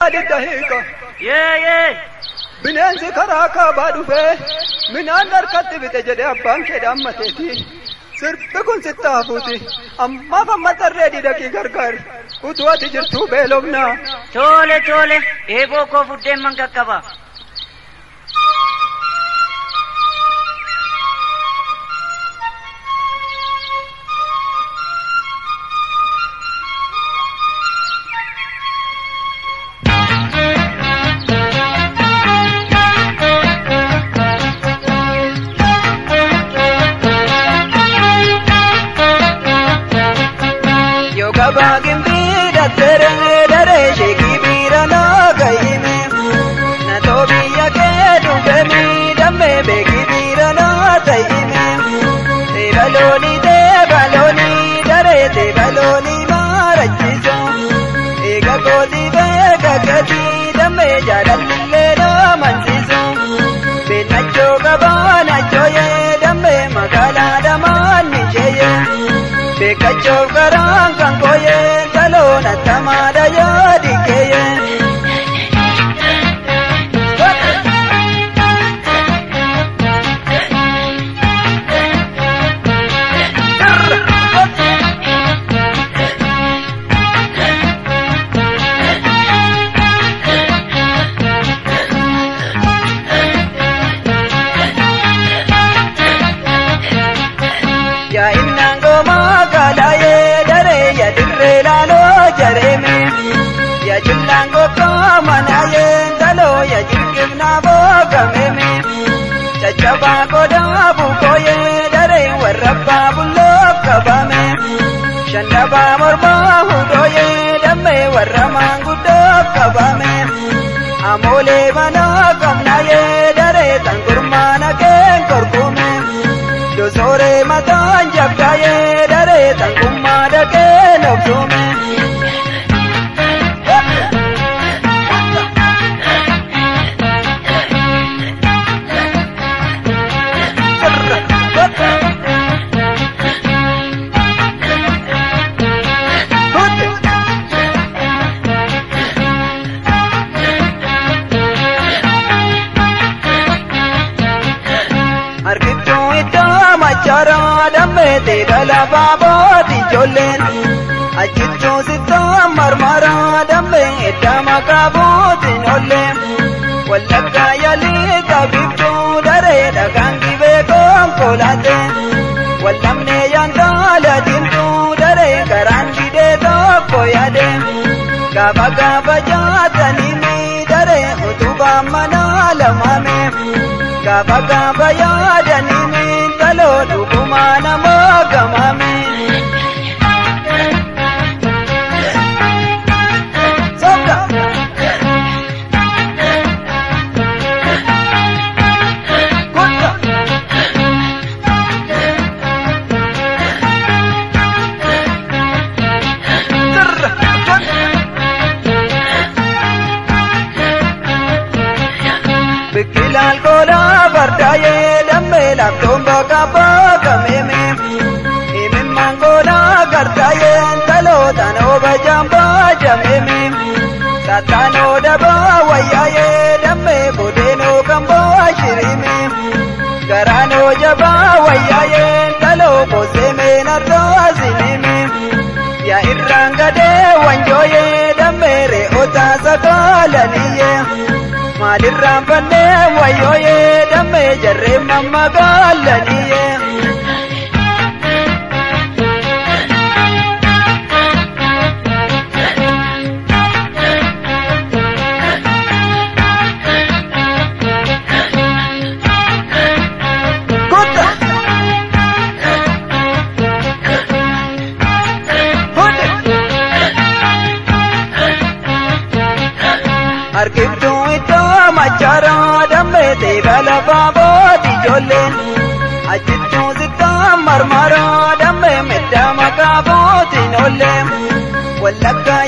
Adidda hiika. Yee yee. Bineensi karaa kaabaa dhufee minaan harkatti bite jedhee abbaan kee dhaammateeti. Sirbi kun sitti hafuuti. Ammaaf amma tarree didaqii gargaari. Utuu ati jirtuu beelofnaa. Tole tole. Eeboo koo fuddeen man qaqqaba. Yoo gabaa gimbii datteree daree sheekii biira naa gahime. Na too biyya kee dhufe miidhamee beekii biira naa ta'ime. Teebaloonii teebaloonii daree teebaloonii maarachiisa. Eega kooti beeka gatii damee jaalallee naa mansiisa. Beennachoo gabaa nachoo yee damee magaalaa damaan ni sheeyee. Beekachoo karaan kan kooyee taloona tamaadha yaadi keeyee. Yaa innaan goomaa gaalaayee daree yaa dirree laaloo jareeme. Yaa jillaan gogaa manaayee taloo yaa jirgifnaa boogameeme. Caccabaa godaa bukooyee daree warra abbaa bulloo qabame. Shandabaa mormaa hudhooyee dammee warra maanguddoo qabame. Amoolee manaa qabnaayee daree tan gurmaana keen korkume. Dosoore mataan jabdaayee daree tan kummaa dhaqee nobsume. Harkiftuu iddoo macharaa dammeete galabaa booti ijoolleen. Achittuu sittoo marmaraa dammee edda maqaa bootiin oolleen. Wallaggaa yaalii qabiftuu daree dhagaan gibee konkolaattee. Wallamnee yaantaala diimtuu daree karaan didee tokko yaadee. Gaafa gaafa jaatanii daree utubaa manaa lamaamee. Gaafa gaafa yaadanii taloo dhugumaa namoo gamame. Soka. Kutta. Sirra. Biqilaan koolaa fardaayee dammee laaftoon bakka bakka meeme. Himimmaan koolaa gartaayee talootaan ooba jambaa jameeme. Sattaanoo dabaa wayyaayee dammee bodeenoo kan boo shirime. Garaanoo jabaa wayyaayee taloo boseemee narraa sinime. Yaa irraan gadee wanjooyee dammee re'ootaa sakaalaniyyee. Maalirraan fannee wayyooyee dammee jarree mamma gaalaniyyee. Kutta. Hundi. Harkiftuu iddoo macharaa dammeete galabaa booti ijoolleen. Achittuu sittaa marmaraa dammee medda maqaa bootiin oolleen. Wallaggaa